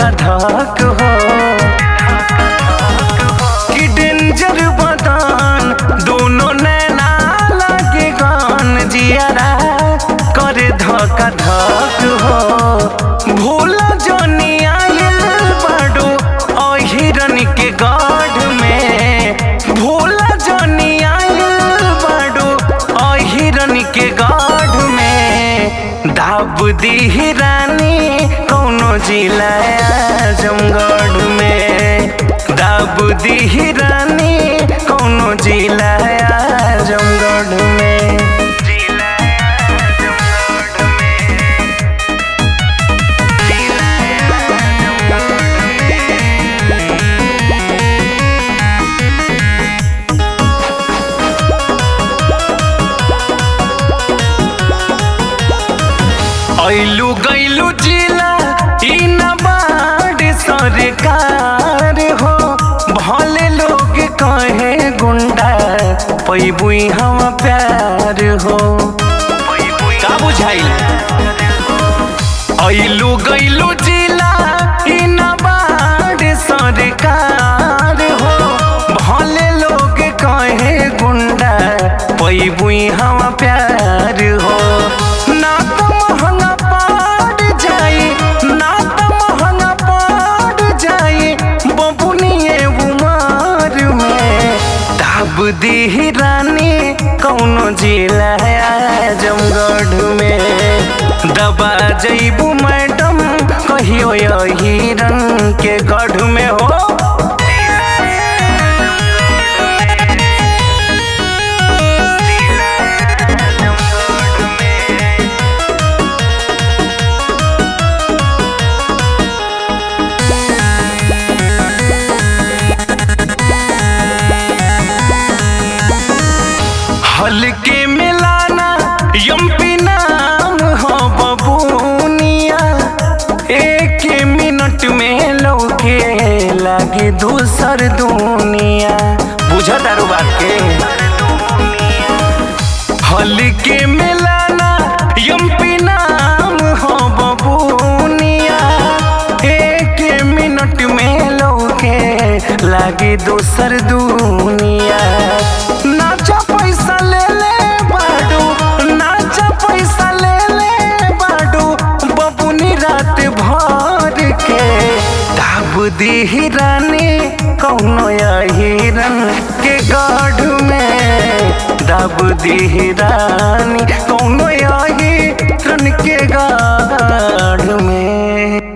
धक हो कि डेंजर बदन दोनों नैना लागे गान जियारा करे धक धक हो भोला जनी आयल बाडो अहिरन के गढ़ में भोला जनी आयल बाडो अहिरन के गढ़ में दाब दी रानी कौनो जिला आजमगढ़ में दाब दी रानी कौनो जिला आजमगढ़ में जिला आजमगढ़ में ऐलू गैलू जिला ई न बाड़ सरकार हो भले लोग कहे गुंडा पैबुई हम प्यार हो का बुझाइल ऐलू गैलू जिला ई न बाड़ सरकार हो भले लोग कहे गुंडा पैबुई हम प्यार हो ना तो महंगा पड़ जाई ना तो महंगा पड़ जाई बबुनिए उमर में दाब दी रानी कौनो जिला आजमगढ़ में दबा जईबू मैडम कहियो हिरन के गढ़ में हो हल्के मिलाना यम्पी नाम हो बबूनिया एक मिनट में लौके लागे दूसर दुनिया बुझा दारू बात के हल्के मिलाना यम्पी नाम हो बबूनिया एक मिनट में लौके लागे दूसर दुनिया नाचा पैसा ले ले बाडू नाचा पैसा ले ले बाडू बबुनी रात भर के दाब दी रानी कौनो हिरन के गढ़ में दाब दी रानी कौनो हिरन के गढ़ में